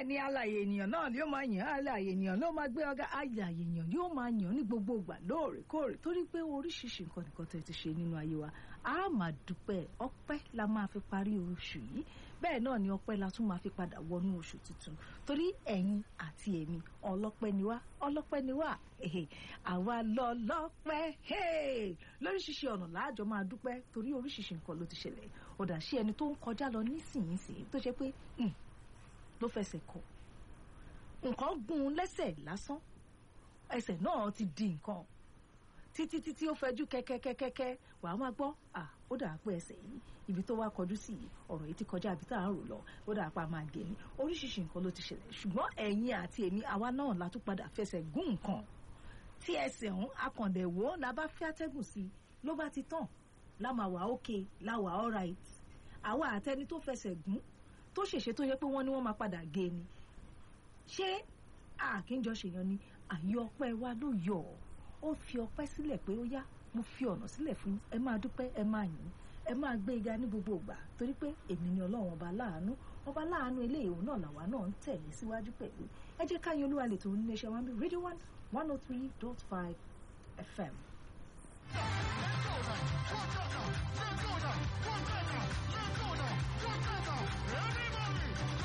bẹ́ẹ̀ ni alàyè ènìyàn náà ni ó máa yàn alàyè ènìyàn ló máa gbé ọgá alàyè ènìyàn ni ó máa yàn ní gbogbo ìgbà lóòrèkóòrè torí pé oríṣiríṣi nǹkan nìkan tẹ̀ ti ṣe nínú ayé wa a máa dúpẹ́ ọpẹ́ la máa fi parí oṣù yìí bẹ́ẹ̀ náà ni ọpẹ́ la tún máa fi padà wọnú oṣù tuntun torí ẹ̀yin àti èmi ọlọ́pẹ́ ni wá ọlọ́pẹ́ ni wá àwa lọ lọ́pẹ́ lóríṣiríṣi ọ̀nà láàjọ máa dúpẹ́ torí oríṣiríṣi nǹkan ló ti ṣẹlẹ̀ ọ̀dà sí ẹni tó ń kọjá lọ nísìnyìísìn tó ṣe pé ló fẹsẹ̀ kọ nǹkan gún un lẹ́sẹ̀ lásán ẹsẹ̀ náà ti di nǹkan títí títí ó fẹjú kẹ́kẹ́kẹ́kẹ́ wàá máa gbọ́ à ó dà pé ẹsẹ̀ yìí ibi tó wá kọjú sí yìí ọ̀rọ̀ yìí ti kọjá ibi tá à ń rò lọ ó dà pa máa gé ni oríṣiríṣi nǹkan ló ti ṣẹlẹ̀ ṣùgbọ́n ẹ̀yin àti èmi àwa náà la tún padà fẹsẹ̀ gún nǹkan tí ẹsẹ̀ ọ̀hún akàndẹ̀wò la bá fẹ́ atẹ́gùn sí ló bá ti tàn láma wà ókè láwà alright àwa àtẹni tó fẹsẹ̀ gún tó ṣèṣe tó yẹ pé wọ́n ní wọ́n máa padà gé ni ṣé àkínjọ ṣèyàn ni àyè ọpẹ́ wa ló yọ ọ́ ó fi ọpẹ́ sílẹ̀ pé ó yá mo fi ọ̀nà sílẹ̀ fún ẹ máa dúpẹ́ ẹ máa yìn ẹ máa gbé ga ní gbogbo ìgbà torí pé èmi ni ọlọ́run ọba láàánú ọba láàánú eléyìí òun náà làwa náà ń tẹ̀lé síwájú pẹ̀lú ẹ jẹ́ káyọ̀ olúwa lè tó ní iléeṣẹ́ wọn bí radio one one oh three dot five fm.